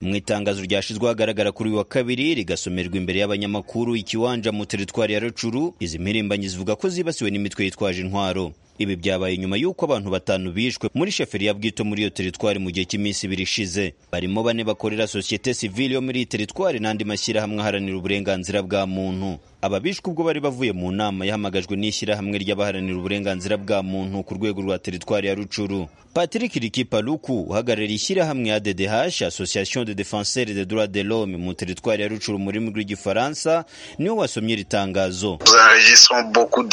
mu itangazo ryashyizweho ahagaragara kuri uyu wa kabiri rigasomerwa imbere y'abanyamakuru ikiwanja mu teritwari ya rucuru izi mpirimbanyi zivuga ko zibasiwe n'imitwe yitwaje intwaro ibi byabaye nyuma y'uko abantu batanu bishwe muri sheferi ya bwito muri iyo teritwari mu gihe cy'iminsi ibiri ishize barimo bane bakorera sosiyete sivile yo muri iyi teritwari n'andi mashyirahamwe aharanira uburenganzira bwa muntu aba bishwe ubwo bari bavuye mu nama yahamagajwe n'ishyirahamwe ry'abaharanira uburenganzira bwa muntu ku rwego rwa teritwari ya rucuru patrick rikipaluku uhagarariye ishyirahamwe ya ddh association de defenseurs des droits de l'homme mu teritwari ya rucuru mu rurimi rw'igifaransa niwe wasomye iri tangazo ubu ngubu mu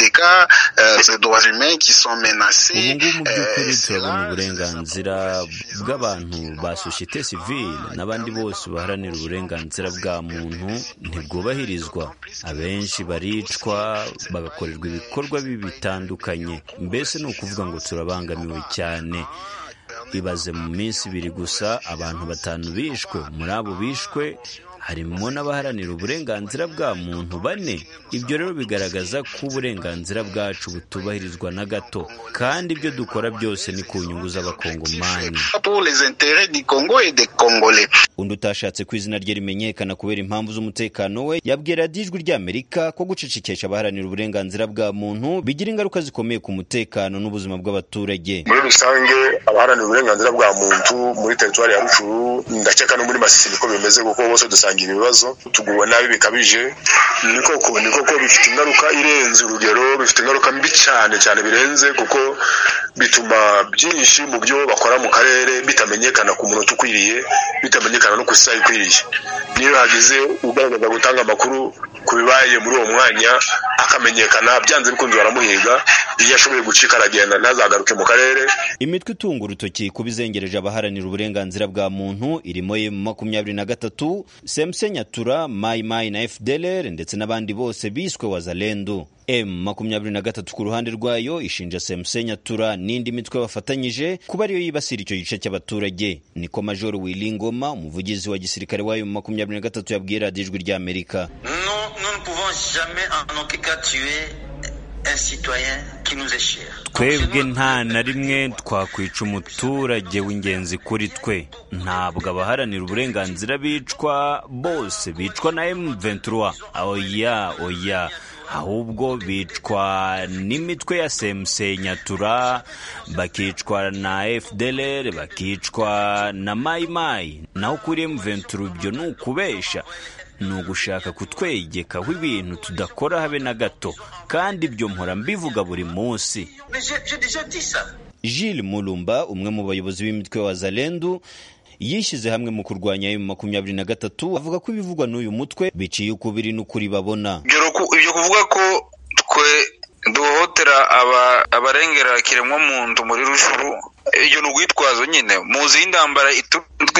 by'ukuri turabona uburenganzira bw'abantu ba sosiyete sivile n'abandi bose baharanira uburenganzira bwa muntu ntibwubahirizwa abenshi baricwa bagakorerwa ibikorwa bibi bitandukanye mbese ni ukuvuga ngo turabangamiwe cyane ibaze mu minsi ibiri gusa abantu batanu bishwe muri abo bishwe harimo n'abaharanira uburenganzira bwa muntu bane ibyo rero bigaragaza ko uburenganzira bwacu butubahirizwa na gato kandi ibyo dukora byose ni ku nyungu z'abakongomani undi utashatse ko izina rye rimenyekana kubera impamvu z'umutekano we yabwira ijwi ry'amerika ko gucecekesha abaharanira uburenganzira bwa muntu bigira ingaruka zikomeye ku mutekano n'ubuzima bw'abaturage muri rusange abaharanira uburenganzira bwa muntu muri teritwari ya rucuru ndakeka no muri masisi ko bimeze kuko bose dusanga ibibazo tuguwe nabi bikabije ni koko ni koko bifite ingaruka irenze urugero bifite ingaruka mbi cyane cyane birenze kuko bituma byinshi mu byo bakora mu karere bitamenyekana ku munota ukwiriye bitamenyekana no ku isaha ikwiriye niyo hagize ugaragaza gutanga amakuru ku bibaye muri uwo mwanya akamenyekana byanze bikunze baramuhiga iyo ashoboye gucika aragenda ntazagaruke mu karere imitwe itunga urutoki kuba izengereje abaharanira uburenganzira bwa muntu irimo ye mu makumyabiri na gatatu semse nyatura mayimayi na fdlr ndetse n'abandi bose biswe wazalendu m makumyabiri na gatatu ku ruhande rwayo ishinja semse nyatura n'indi mitwe bafatanyije kuba ariyo yibasira icyo gice cy'abaturage niko majoro wilingoma umuvugizi wa gisirikare wayo mu makumyabiri na gatatu yabwiye radiyo ijwi ry'amerika twebwe nta na rimwe twakwica umuturage w'ingenzi kuri twe ntabwo abaharanira uburenganzira bicwa bose bicwa na M23 oya oya ahubwo bicwa n'imitwe ya semse nyatura bakicwa na fdlr bakicwa na mayimayi naho kuri M23 ibyo ni ukubesha ni ugushaka kutwegekaho ibintu tudakora habe na gato kandi ibyo mpora mbivuga buri munsi Jules mulumba umwe mu bayobozi b'imitwe wa zalendu yishyize hamwe mu kurwanya emu makumyabiri na gatatu avuga ko ibivugwa n'uyu mutwe biciye ukubiri n'ukuri babona ibyo kuvuga ko twe duhohotera abarengera kiremwamuntu muri rushuru iyo ni urwitwazo nyine muzi y'intambara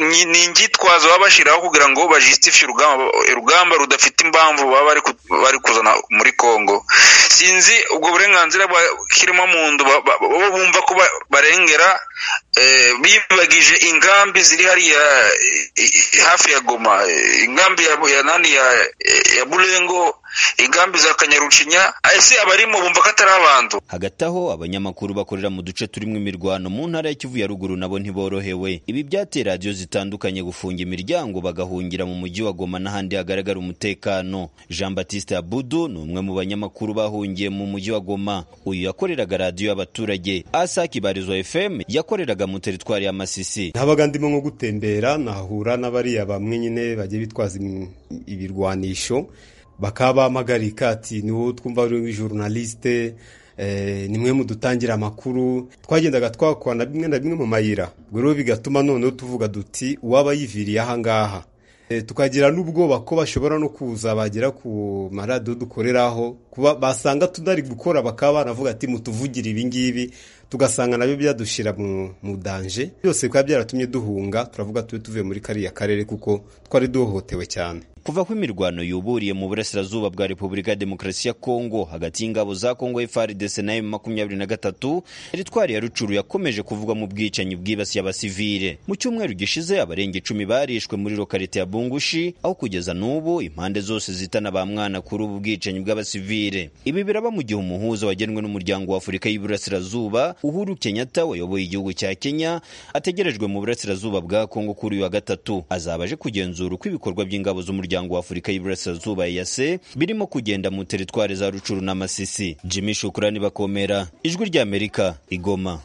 ni ingitwazo baba bashyiraho kugira ngo bajisitifye urugamba urugamba rudafite impamvu baba bari kuzana muri congo sinzi ubwo burenganzira bwakirimo muntu bo bumva ko barengera bibagije ingambi ziri hariya hafi ya goma ingambi ya nani ya burengo ingambi za kanyarucinya ese abarimo bumva ko atari abantu hagati aho abanyamakuru bakorera mu duce turimo imirwano mu ntara ya kivu ya ruguru nabo ntiborohewe ibi byateye radiyo zitandukanye gufunga imiryango bagahungira mu mujyi wa goma n'ahandi hagaragara umutekano jean batiste abudu ni umwe mu banyamakuru bahungiye mu mujyi wa goma uyu yakoreraga radiyo y'abaturage asaki barizwa fm yakoreraga mu teritwari ya masisi habaga ndimo nko gutembera nahura n'abariya bamwe nyine bagiye bitwaza ibirwanisho bakaba bamagarika ati niwo twumva uri jorunalisite ni mwe mudutangira amakuru twagendaga twakwa na bimwe na bimwe mu mayira ubwo rero bigatuma noneho tuvuga duti uwaba yiviriye ahangaha tukagira n'ubwoba ko bashobora no kuza bagera ku maradiyo dukoreraho kuba basanga tutari gukora bakaba banavuga ati mutuvugire ibingibi tugasanga nabyo byadushyira mu danje byose bikaba byaratumye duhunga turavuga tube tuvuye muri kariya karere kuko twari duhohotewe cyane kuva ko imirwano yuburiye mu burasirazuba bwa repubulika ya demokarasi ya kongo hagati y'ingabo za kongo frdc na emu makumyabiri na gatatu teritwari ya rucuru yakomeje kuvugwa mu bwicanyi bwibasiye abasivile mu cyumweru gishize abarenga icumi barishwe muri lokarite ya bungushi aho kugeza n'ubu impande zose zitana ba mwana kuri ubu bwicanyi bw'abasivile ibi biraba mu gihe umuhuza wagenwe n'umuryango wa afurika y'iburasirazuba uhuru kenyatta wayoboye igihugu cya kenya ategerejwe mu burasirazuba bwa kongo kuri uyu wa gatatu azaba aje kugenzura uko ibikorwa by'ingabo z'umuryango wa afurika y'iburasirazuba yase birimo kugenda mu teritwari za rucuru na masisi jimmy shukurani bakomera ijwi ry'amerika igoma